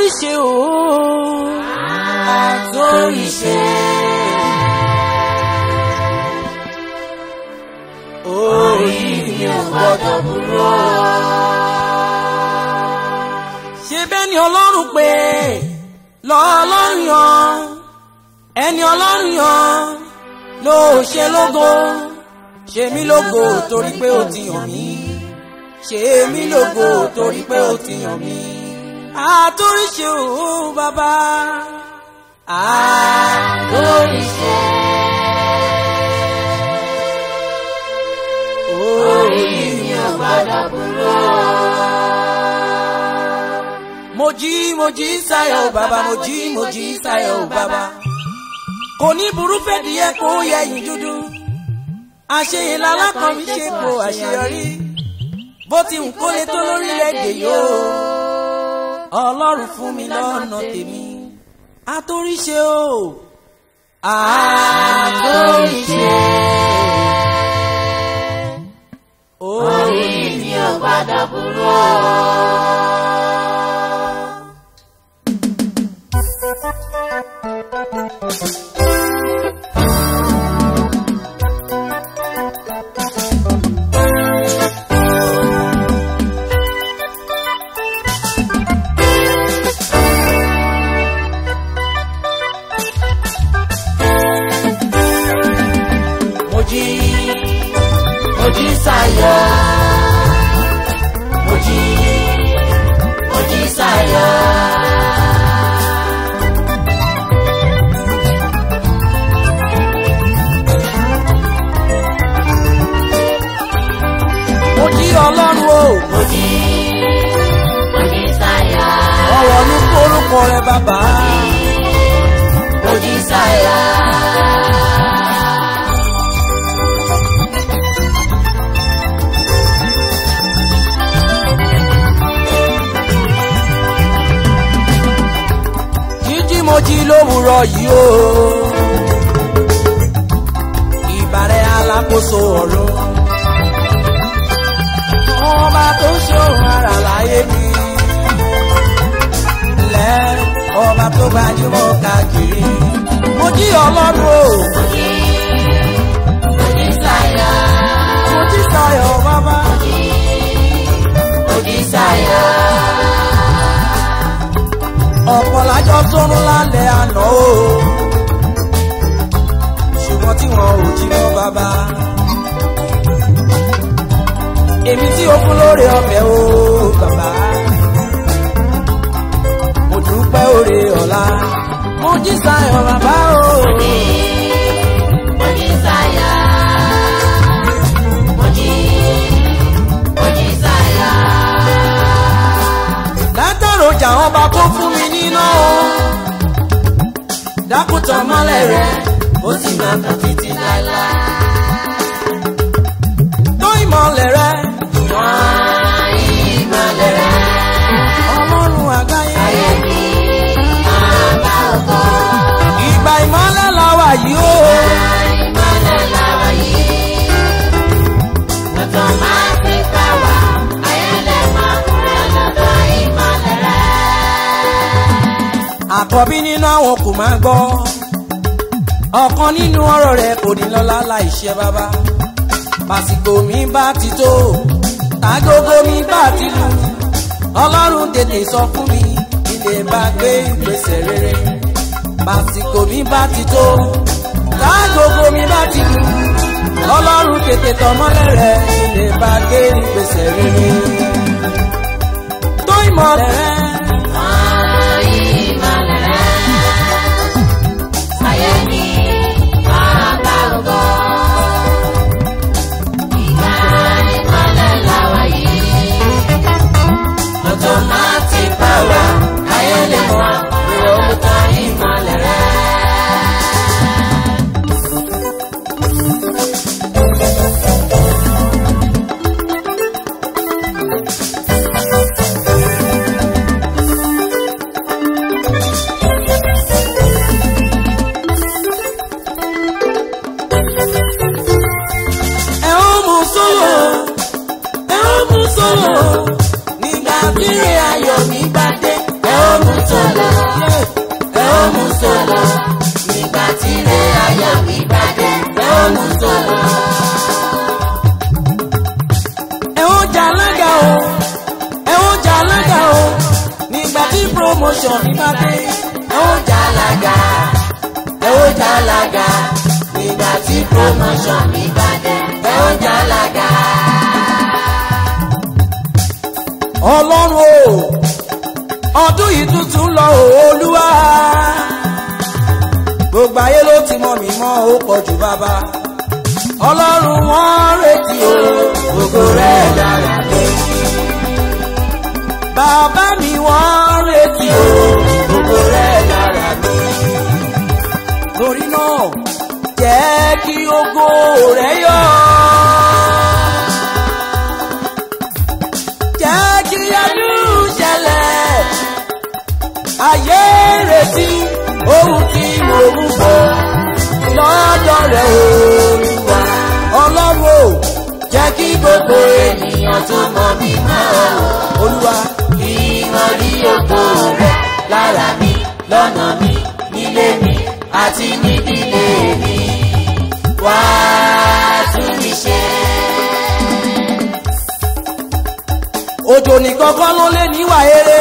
àtòríṣe o àtòríṣe. orí mi ò gbọ́dọ̀ burú. ṣé bẹ́ẹ̀ ni ọlọ́run pé lọ́ọ́lọ́run yan ẹni ọlọ́run yan ló ṣe lógo ṣe mí lógo torí pé ó ti yàn mí ṣe mí lógo torí pé ó ti yàn mí àtòríṣe o bàbá àtòríṣe. orí mi ò gbọ́dọ̀ burú. mo jí mo jí sáyọ̀ bàbá mo jí mo jí sáyọ̀ bàbá kò ní burú fẹ́díẹ̀ kó yẹ̀yìn dúdú àṣeyìn lálákan mi ṣe kó àṣeyọrí bó ti ń kólé tó lórílẹ̀‐èdè yóò ọlọ́run fún mi lọ́nà tèmi àtòríṣe o àtòríṣe orí mi ò gbọ́dọ̀ burú. mo jí mo jí sáyọ̀ mo jí mo jí sáyọ̀. mo jí ọlọ́run o mo jí mo jí sáyọ̀. ọ̀rọ̀ ní orúkọ rẹ bàbá mo jí sáyọ̀. jíjí mo jí lówùrọ̀ yìí o ìbàrẹ̀ alákòóso ọ̀run ọba tó ṣòro ara láyé mi lẹ́ ọba tó gbajúmọ̀ káàkiri mo jí ọlọ́run o mo jí mo jí sáyọ̀. mo jí sayọ̀ bàbá mo jí sáyọ̀. ọ̀pọ̀ lájọ sọ́run lálẹ́ àná o ṣùgbọ́n tí wọn ò jí mọ́ bàbá èmi tí o fún lóore ọ̀fẹ́ o bàbá mo dúpẹ́ oore ọ̀la mo jí sayọ̀ bàbá o mo jí sáyọ̀. mo jí mo jí sáyọ̀. látọ̀rọ̀ ọjà ọba kó fún mi níná o dákútọ̀ mọ́lẹ̀ rẹ̀ ó sì máa tàn títí láéláé tó ìmọ̀lẹ̀ rẹ̀ ìmọ̀lẹ̀ rẹ̀ ọlọ́run àgbáyé. ayé mi máa bá ògo. ìgbà ìmọ̀lẹ̀ la wà yìí o. ìmọ̀lẹ̀ làwọ̀ yìí. Lọ́tọ̀ máa fi fẹ́ wá. Ayẹlẹ̀ máa kúrẹ́ lọ́dọ̀ ìmọ̀lẹ̀ rẹ̀. àkọ́bí nínú àwọn kò máa gbọ́. ọ̀kan nínú ọ̀rọ̀ rẹ̀ kò ní lọ́lá láìṣe bàbá. pàṣípò mi bá ti tó tágógó mi bá ti lù. ọlọ́run tètè sọ fún mi ilé bá gbé ìgbésẹ̀ rere. pàṣípò mi bá ti tó tágógó mi bá ti lù. ọlọ́run tètè tọmọ́lẹ̀ rẹ̀ ilé bá gbé ìgbésẹ̀ rere. tó ìmọ̀lẹ̀ rẹ̀. Ìmọ̀lẹ̀ rẹ̀. Ayé mi máa bá ògo. Ìgbà ìmọ̀lẹ̀ làwọ̀ yìí. Lọ́tọ̀ máa ti bá wa. Ayẹlẹ̀ máa kúrẹ́ lọ́dọ̀ ìmọ̀lẹ̀ rẹ̀. ẹ ó mú sólò ẹ ó mú sólò nígbà tí ìrìn ayọ̀ mi bá dé ẹ ó mú sọ̀lọ̀ ẹ ó mú sọ̀lọ̀ nígbà tí ilé ayọ̀ mi bá dé ẹ ó mú sọ̀lọ̀. ẹ ó jà alága o ẹ ó jà alága o nígbà tí promotion mi bá dé ẹ ó jà lága ẹ ó jà lága nígbà tí promotion mi bá dé ẹ ó jà lága. ọlọ́run o ọdún yìí tuntun lọ o olúwa gbogbo ayé ló ti mọ mi mọ́ ó pọ̀ jù bàbá ọlọ́run wọn retí o Ògo rẹ̀ lára mi, bàbá mi wọn retí o ògo rẹ̀ lára mi. torí náà jẹ́ kí ògo rẹ̀ yọ. jẹ́ kí ẹnu ṣẹlẹ̀ ayé retí ohun tí mo ń bọ̀ lọ́dọ̀ rẹ̀ olúwa ọlọ́run o jẹ́ kí gbogbo ènìyàn Ènìyàn tó mọ̀ mí mọ́ ọ, olúwa kí wọ́n rí ògo rẹ̀ lára mi, lọ́nà mi, nílé mi, àti nídìílé mi. Wá tún mi ṣe. òjò nìkan kọ́ ló lé níwà eré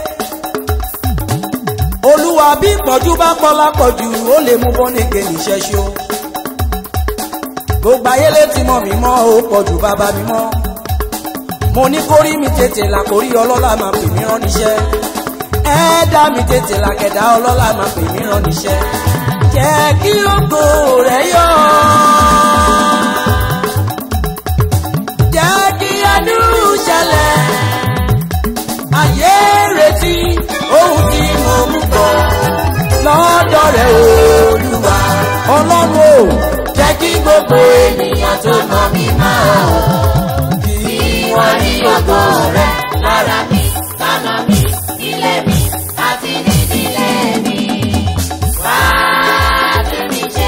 olúwa bí ìpọ́njú bá pọ̀ lápọ̀jù ó lè mú bọ́nìkè níṣẹ́ ṣó gbogbo ayé létí mọ́ mi mọ́ ó pọ̀jù bàbá mi mọ́ mo ní kórí mi tètè là kórí ọlọ́lá máa pè mí rán níṣẹ́ ẹ̀ẹ́dá mi tètè là kẹ̀dá ọlọ́lá máa pè mí rán níṣẹ́ jẹ́ kí ògo rẹ̀ yọ jẹ́ kí ẹnu ṣẹlẹ̀ ayé retí ohun tí mo mú bọ̀ lọ́dọ̀ rẹ̀ olúwa ọlọ́run o jẹ́ kí gbogbo Ènìyàn tó mọ̀ mí mọ́ ọ, kí wọ́n rí ògo rẹ̀ lára mi, lọ́nà mi, nílé mi, àti nídìílé mi. Wá tún mi ṣe.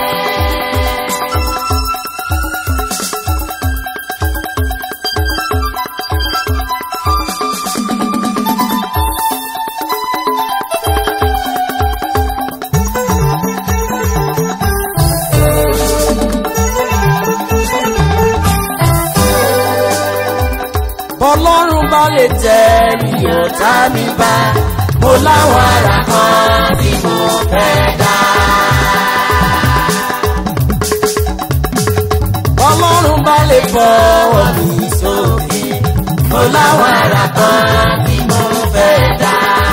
bọ́lọ́run bá lè tẹ̀ mí ọ̀tá mi bá mo láwọn ara kan tí mo fẹ́ dá. bọ́lọ́run bá lè fọwọ́ mi sókè mo láwọn ara kan tí mo fẹ́ dá.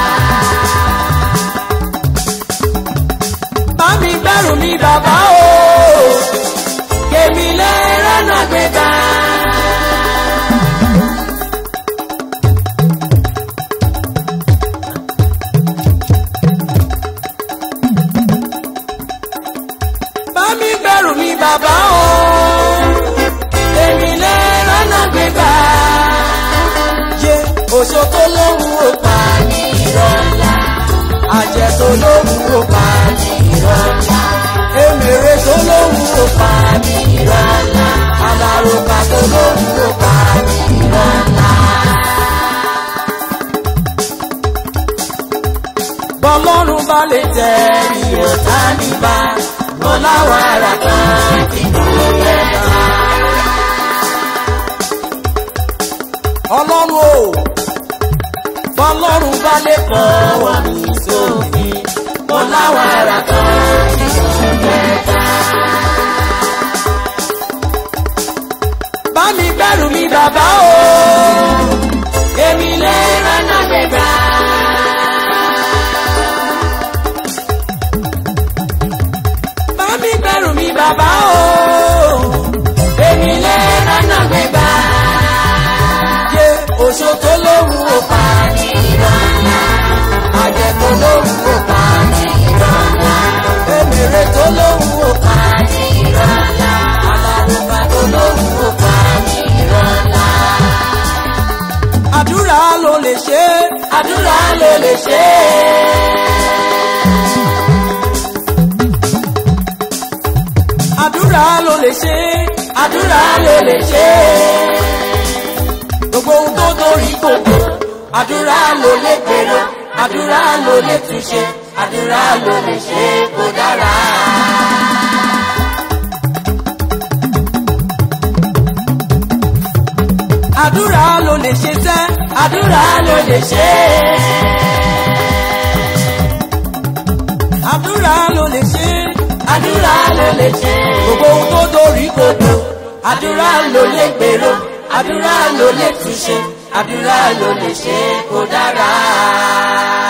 bá mi bẹ̀rù mi bàbá o kèmí lè rẹ́nà gbégbá. bá mi bẹ̀rù mi bàbá o èmi lè rọ́nà gbégbá. yé oṣó tó lóhùn ó pa ní ìrọ̀lá àjẹ́ tó lóhùn ó pa ní ìrọ̀lá èmèrè tó lóhùn ó pa ní ìrọ̀lá alárùkà tó lóhùn ó pa ní ìrọ̀lá. bọ́lọ́run bá lè tẹ̀ ìyọ̀tá mi bá mo láwọn ara kan tí mo fẹ́ dá. ọlọ́run o bọ́lọ́run bá lè fọwọ́ mi sókè mo láwọn ara kan tí mo fẹ́ dá. bá mi gbẹ́rù mi bàbá o èmi lè rànà gbégbá. bá mi gbẹ́rù mi bàbá o èmi lè rànà gbégbá. yé oṣó tó lóhùn ó pa ní ìrọ̀lá àjẹ́ tó lóhùn ó pa ní ìrọ̀lá èmèrè tó lóhùn ó pa ní ìrọ̀lá alárùbá tó lóhùn ó pa ní ìrọ̀lá. àdúrà ló lè ṣe é àdúrà ló lè ṣe é. àdúrà ló lè ṣe é àdúrà ló lè ṣe é. gbogbo ohun tó torí gbogbo àdúrà ló lè gbèrò àdúrà ló lè túnṣe àdúrà ló lè ṣe kó dára. àdúrà ló lè ṣe sẹ́ àdúrà ló lè ṣe àdúrà ló lè ṣe àdúrà ló lè ṣe gbogbo ohun tó dorí kodò àdúrà ló lè gbèrò àdúrà ló lè túnṣe àdúrà ló lè ṣe kó dára.